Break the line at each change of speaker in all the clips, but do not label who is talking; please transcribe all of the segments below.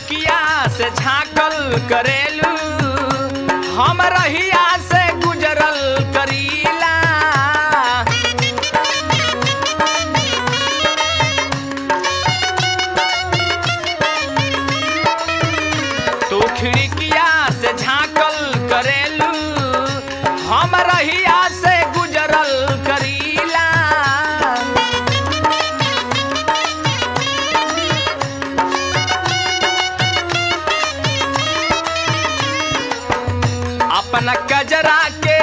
खिड़किया से झांकल करेलू हम रहिया से गुजरल करीला तू खिड़किया से झांकल करेलू हम रहिया से गुजरल करीला अपना कजरा के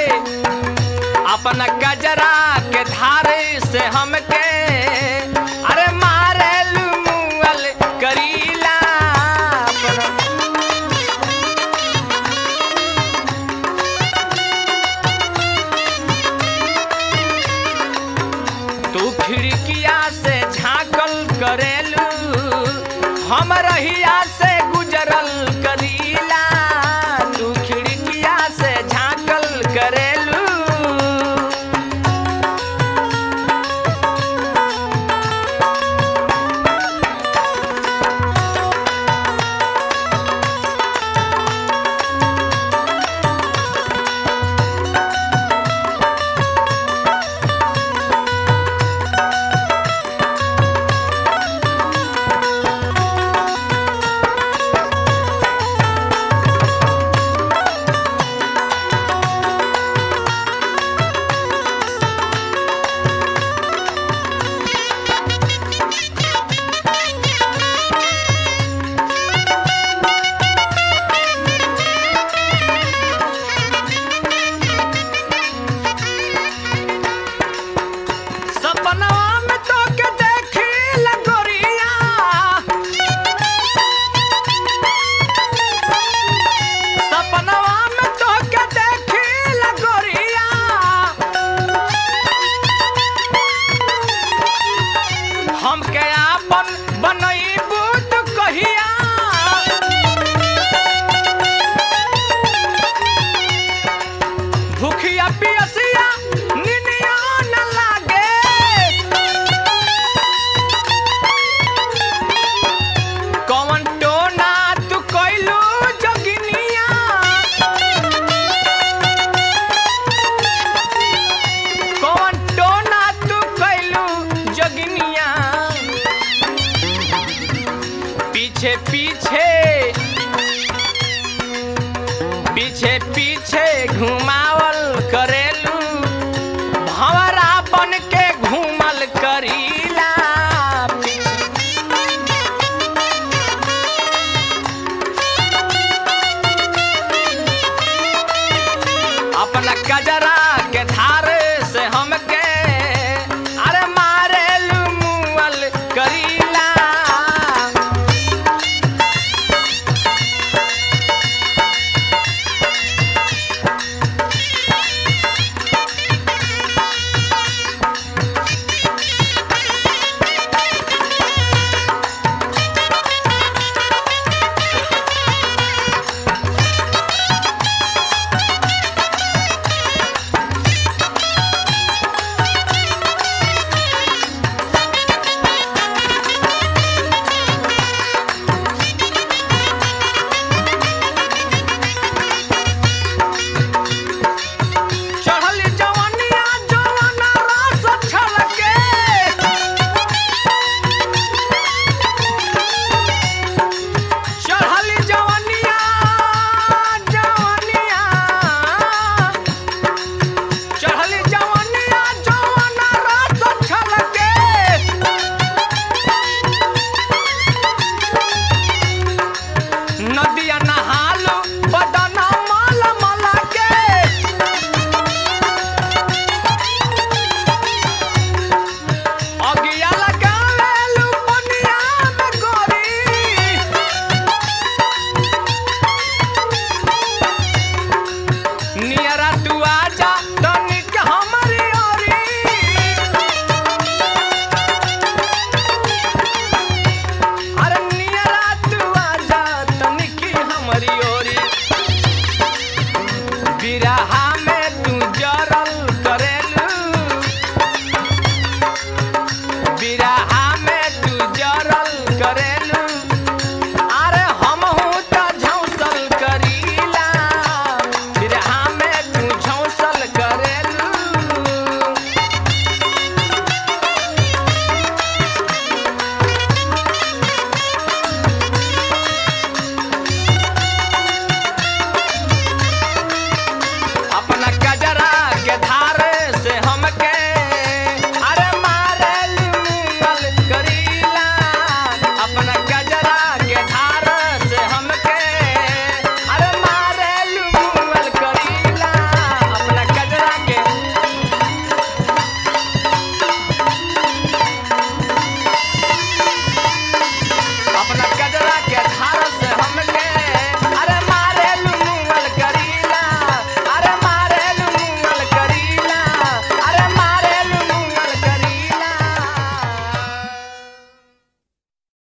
अपना कजरा के धारे से हमके अरे मारे मुअल करीला अपना तू खिड़किया से झांकल करेलू हम रहिया से गुजरल करीला तू खिड़किया से झांकल करेलू सपनवा में तो के देखी लगोरिया सपनवा में तो के देखी लगोरिया हम के आपन बनईबू तू कहिया भूखिया पियसिया निनिया न लागे कौन टोना तू कइलू जोगिनिया कौन टोना तू कइलू जोगिनिया पीछे पीछे पीछे पीछे घुमा